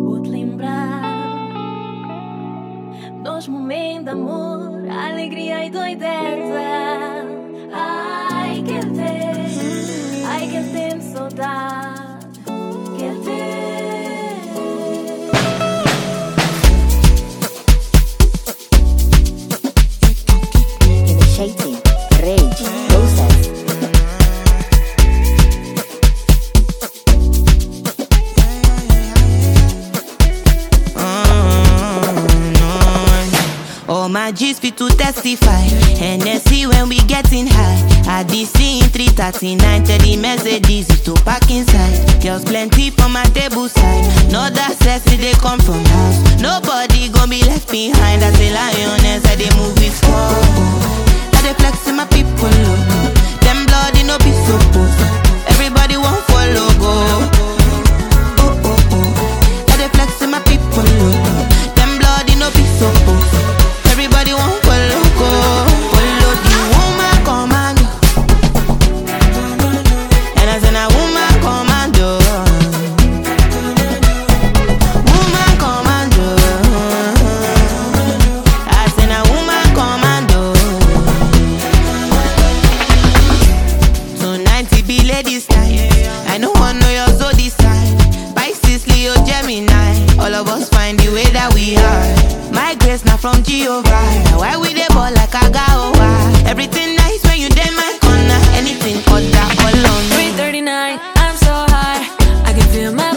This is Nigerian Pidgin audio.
Vou-te lembrar dos momentos de amor, alegria e doideza. Ai, quero ter, ai, quero ter saudade. Quero ter. Initiating rage process. Oh my G's fit to testify. Hennessy when we getting high. At the scene 339, tell the Mercedes is to park inside. Girls plenty for my table side. No that sexy they come from house. Nobody gon' be left behind. As a lioness, I they move with fall. I they flex in my people look. Them bloody no be supposed. Everybody want follow go. Oh oh oh. I they flex in my people look. Them bloody no be supposed. Everybody want follow go. Follow the woman commando. And I said a woman commando. Woman commando. I said a woman commando. Tonight it be ladies night. I know one know your zodiac sign. Pisces, Leo, Gemini. All of us find the way that we are. My grace not from Jehovah. Why we dey ball like a gawa? Everything nice when you dey my corner. Anything other, all on me. 339, I'm so high. I can feel my